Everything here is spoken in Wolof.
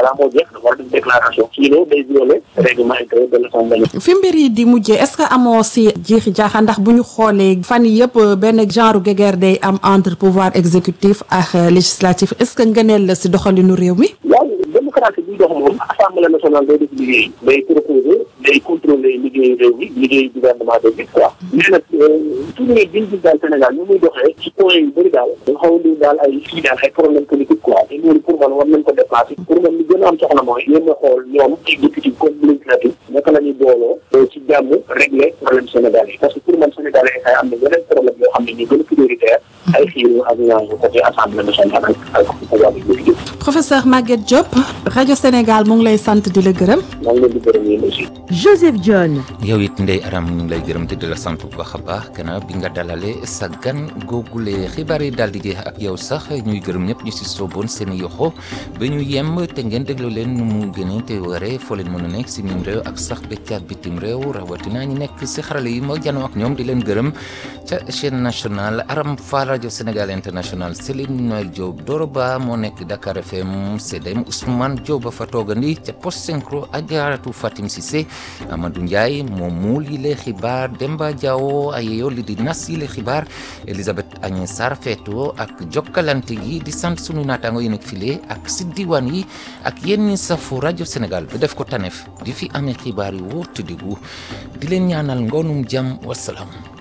balaa moo jeex dafa war a def déclaration sinon day violer règlement intérieur de l'Assemblée fi mbir yi di mujjee est-ce que amoo si jiixi jaaxa ndax bu ñu xoolee fan yii yëpp benn genre guerre day am entre pouvoir exécutif ak législatif est-ce que ngëneel la si doxalinu réew mi. waaw démocratie bi dox moom assemblée nationale day def liggéey day proposer day contrôler liggéey réew mi liggéey gouvernement de bi quoi mais nag toujours biñ gis daal Sénégal ñu muy doxee ci point yu bëri daal dafa xaw a daal ay fii daal ay problème politique quoi te loolu pour man war nañ ko déplacer pour man li gën a am soxla mooy yéen a xool ñoom exécutif comme législatif naka la ñuy booloo ci jàmm régler problème Sénégal yi parce que pour man Sénégal yi ay am na yeneen problème yoo xam ne ñu gën a prioritaire ay xiiru ak ñaañu côté assemblée nationale ak ak pouvoir exécutif professeur Maguette Diop rajo Sénégal mu ngi lay sant di la gërëm. maa ngi leen di gërëm yéen aussi. Joseph John. yow it Ndeye Aram ñu ngi lay gërëm te di la sant bu baax a baax gannaaw bi nga dalale sa gan googule xibaar yi daal di jeex ak yow sax ñuy gërëm ñëpp ñu si sooboon seen yoxo ba ñu yem te ngeen déglu leen nu mu gënee te waree foo leen mën a nekk si mim réew ak sax ba ca bitim réew rawatina ñu nekk si xarale yi moo janoo ak ñoom di leen gërëm ca chaîne nationale Aram Fall rajo Sénégal international Céline Noël Diop Doro Ba moo nekk Dakar FM CDM Ousmane Diop ba fa toogandi ca post synchro Ajaratu Fatim Cissé Amadou Ndiaye moom muul yi le xibaar Demba Diawo ayeyo li di nas yi le xibaar Elisabeth Agnès Sarr feeto ak jokkalante gi di sant sunu naataango yi nekk file ak si diwaan yi ak yéen ñi safu rajo Sénégal ba def ko tanef di fi amee xibaar yi wóor te diggu di leen ñaanal ngoonum jàmm wasalaam